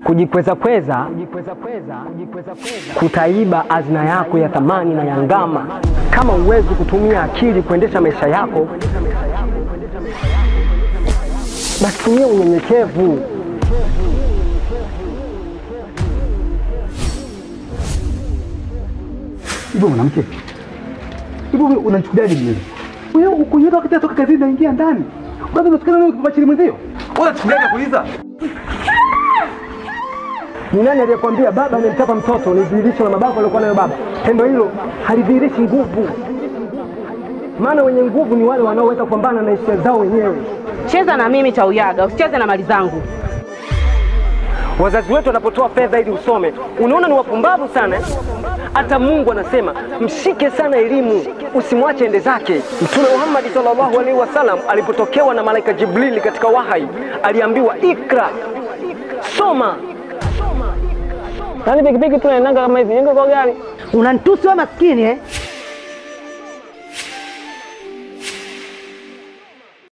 Kujikweza kweza kutaiba hazina yako ya thamani na ya ngama. Kama uwezi kutumia akili kuendesha maisha yako, basi tumia unyenyekevu. Hivyo mwanamke, hivyo wewe unachukuliaje mwenyewe? Wewe ukunyeka wakati atoka kazini naingia ndani. Kwanza unatukana wewe kubachili mwenzio. Unachukuliaje kuuliza? Ni nani aliyekwambia baba amemchapa mtoto ni dhihirisho la mabavu aliokuwa nayo baba? Tendo hilo halidhihirishi nguvu, maana wenye nguvu ni wale wanaoweza kupambana na hisia zao wenyewe. Cheza na mimi Chauyaga, usicheze na mali zangu. Wazazi wetu wanapotoa fedha ili usome, unaona ni wapumbavu sana. Hata Mungu anasema mshike sana elimu, usimwache ende zake. Mtume Muhammad sallallahu alaihi wasallam alipotokewa na malaika Jibrili katika wahai, aliambiwa ikra, soma. Yaani pikipiki tunaendanga kama hivi, ingo kwa gari. Unanitusi wewe maskini eh?